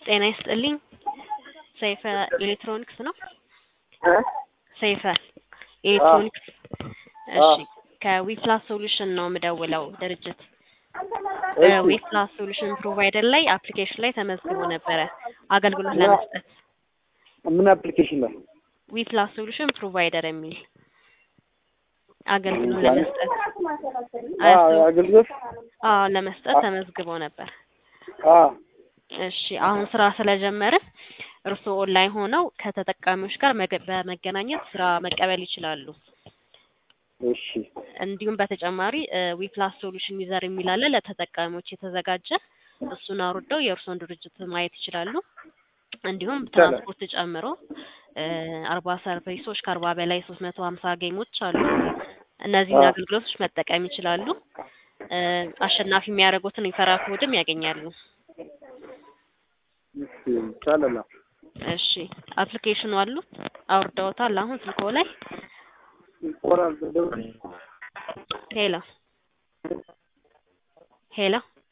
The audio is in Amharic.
ጤና ይስጥልኝ ሰይፈ ኤሌክትሮኒክስ ነው? እ ሰይፈ ኤሌክትሮኒክስ እሺ ከዊፕላስ ሶሉሽን ነው የምደውለው ድርጅት እሺ ዊፕላስ ሶሉሽን ፕሮቫይደር ላይ አፕሊኬሽን ላይ ተመዝግቦ ነበረ አገልግሎት ለመስጠት ምን አፕሊኬሽን ላይ ዊፕላስ ሶሉሽን ፕሮቫይደር የሚል አገልግሎት ለመስጠት አ አገልግሎት አዎ ለመስጠት ተመዝግቦ ነበር አ እሺ አሁን ስራ ስለጀመርን እርስዎ ኦንላይን ሆነው ከተጠቃሚዎች ጋር መገ- በመገናኘት ስራ መቀበል ይችላሉ። እሺ እንዲሁም በተጨማሪ ዊፕላስ ሶሉሽን ዩዘር የሚል አለ ለተጠቃሚዎች የተዘጋጀ እሱን አውርደው የእርስዎን ድርጅት ማየት ይችላሉ። እንዲሁም ይቻላል። ትራንስፖርት ጨምሮ አርባ ሰርቪሶች ከአርባ በላይ ሶስት መቶ ሀምሳ ጌሞች አሉ። እነዚህን አዎ። አገልግሎቶች መጠቀም ይችላሉ። እ አሸናፊ የሚያደርጉትን ሪፈራል ኮድም ያገኛሉ። እሺ ይቻላል። እሺ አፕሊኬሽኑ አሉ አውርደውታል አሁን ስልክዎ ላይ ይቆራል ሄሎ ሄሎ